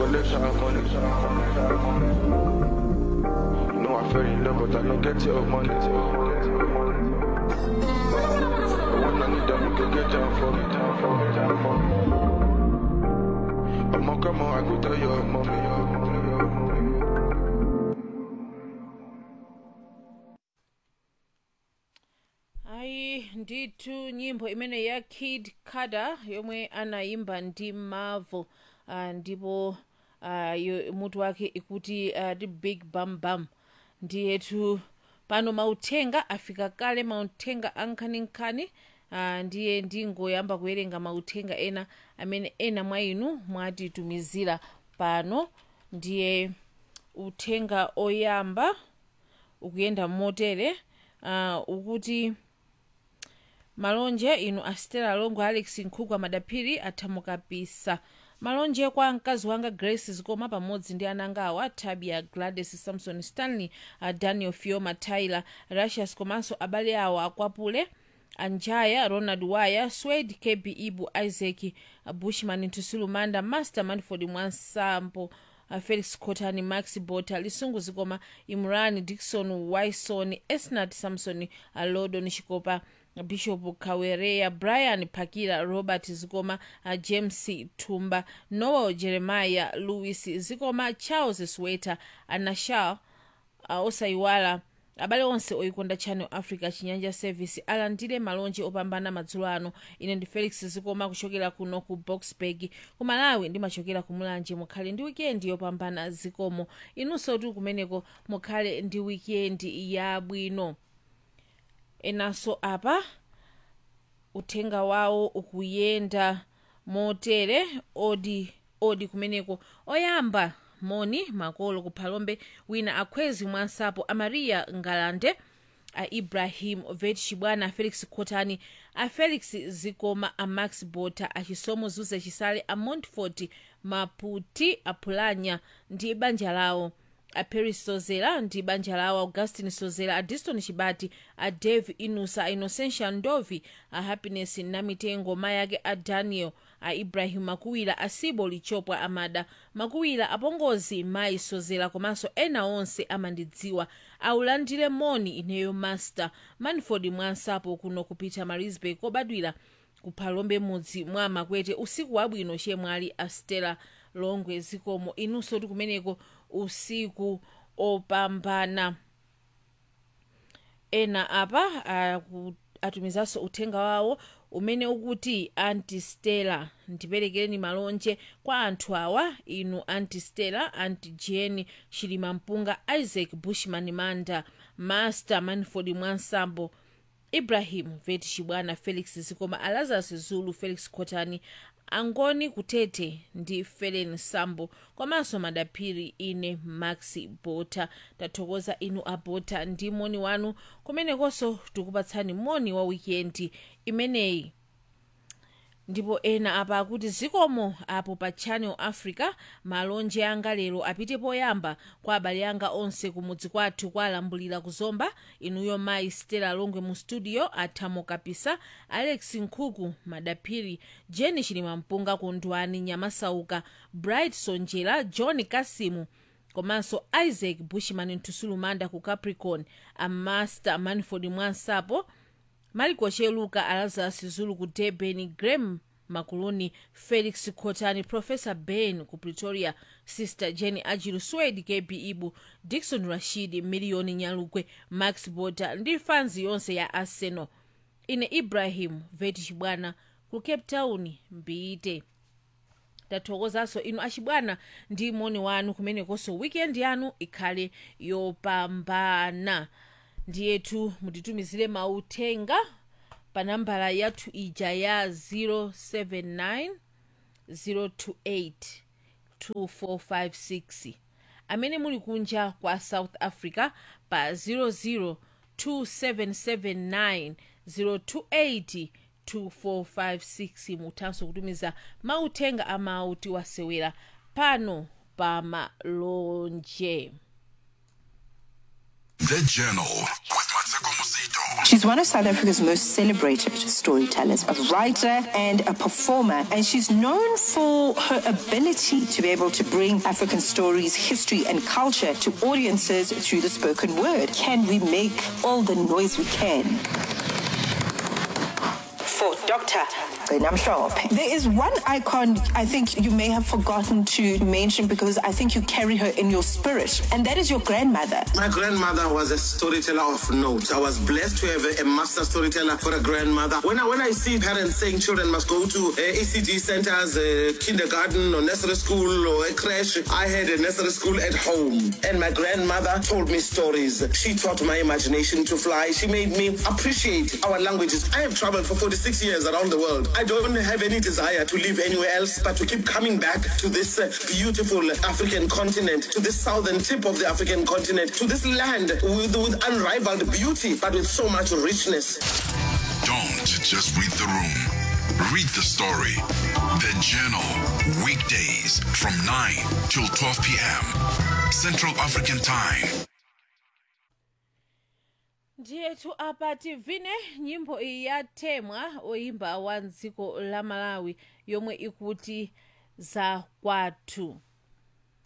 collection of money. You know I fell in love, but I don't get your money. The one I need, that you can get down for me, down for me, down for me. I'ma come on, I go tell your mommy, your mommy, your mommy. ayi ndithu nyimbo imene ya kid kada yomwe anayimba ndi marvel uh, ndipo uh, yo- mutu wake ikuti uh, the big bam bam ndiyetu pano mauthenga afika kale mauthenga ankhaninkhani uh, ndiye ndingoyamba kuwerenga mauthenga ena amene ena mwa inu mwatitumizira pano ndiye uthenga oyamba ukuyenda motere uh, ukuti malonje inu astela longo alex nkhugwa madaphiri athamukapisa malonje kwa mkazi wanga grace zikoma pamodzi ndi ananga awa tabia gladys samson stanley uh, daniel fioma tyler russias komanso abale awo akwapule anjaya ronald waya swed kb ibu isaac uh, bushman ntusulumanda master manford mwansampo uh, felix cotani max bota lisungu zikoma imran dikson wison esnat samson uh, lodon chikopa bishop kawereya brian pakira robert zikoma uh, james tumba noel jeremiah louis zikoma charles sweta anashal uh, osayiwala abale onse oyikonda channel africa chinyanja service alandire malonje opambana madzulo ano ine ndi felix zikoma kuchokera kuno ku boxburg ku malawi ndimachokera ku mulanje mukhale ndi wikendi yopambana zikomo inunso tu kumeneko mukhale ndi wikendi yabwino enanso apa uthenga wawo ukuyenda motere odi odi kumeneko oyamba moni makolo kuphalombe wina akhwezi mwansapo amariya ngalande a ibrahim vet chibwana a felix khotani a felix zikoma a max bota achisomo zuze chisale a montfort maputi apulanya ndi banja lawo a paris sozera ndi banja lawo augustin sozera a diston chibati a dave inusa a innocentia ndovi a happiness namitengo mayi ake a daniel a ibrahim makuwira a sibo lichopwa amada makuwira apongozi mayi sozera komanso ena onse amandidziwa aulandire moni ineyo master manford mwansapo kuno kupita marisburg kobadwira kuphalombe mudzi mwa makwete usiku wabwino chemwali a stella longwe zikomo inunso tikumeneko usiku opambana ena apa aku- atumizanso uthenga wawo umene ukuti anti stella ndiperekereni malonje kwa anthu awa inu anti stella anti jeni chilima mpunga isaac bushman manda master manford mwansambo ibrahim vet chibwana felix zikoma alazarus zulu felix khotani angoni kutete ndi felen sambo komanso madaphiri ine maxi bota tathokoza inu abota ndi moni wanu kumenekonso tikupatsani moni wa wikendi imeneyi ndipo ena apa akuti zikomo apo pa channel africa malonje anga lero apite poyamba kwa abale anga onse kumudzi kwathu kwalambulira kuzomba inuyo mayi stella longwe mu studio athamo kapisa alex nkhuku madaphiri jeni chilima mpunga kondwani nyamasauka bright sonjera john kasimu komanso isaac bushman ntusulumanda ku capricorn amaster manford mwansapo maliko cheluka alazarus zulu ku durban graham makuluni felix khotani professor ben ku pretoria sister jenny ajilu swed kb ibu dikson rashid miliyoni nyalugwe max bota ndi fanzi yonse ya arsenal ine ibrahim vet chibwana ku cape town mbite tathokozanso inu achibwana ndi moni wanu kumenekonso weekend yanu ikhale yopambana ndiyetu mutitumizire mauthenga pa nambala yathu ija ya 079 028 2456 amene muli kunja kwa south africa pa 002779028 2456 muthanso kutumiza mauthenga amawu tiwasewera pano pa malonje The Journal with Matsuko Musito. She's one of South Africa's most celebrated storytellers, a writer and a performer, and she's known for her ability to be able to bring African stories, history, and culture to audiences through the spoken word. Can we make all the noise we can? For Dr. Namshop. There is one icon I think you may have forgotten to mention because I think you carry her in your spirit, and that is your grandmother. My grandmother was a storyteller of note. I was blessed to have a, a master storyteller for a grandmother. When I when I see parents saying children must go to uh, ECD centers, uh, kindergarten or nursery school or a crash, I had a nursery school at home, and my grandmother told me stories. She taught my imagination to fly. She made me appreciate our languages. I have traveled for 46 years around the world. I don't have any desire to live anywhere else, but to keep coming back to this uh, beautiful African continent, to this southern tip of the African continent, to this land with, with unrivaled beauty, but with so much richness. Don't just read the room. Read the story. The Journal. Weekdays from 9 till 12 p.m. Central African Time. ndiyetu apa tivine nyimbo iyi yatemwa oyimba wa dziko la malawi yomwe ikuti za kwathu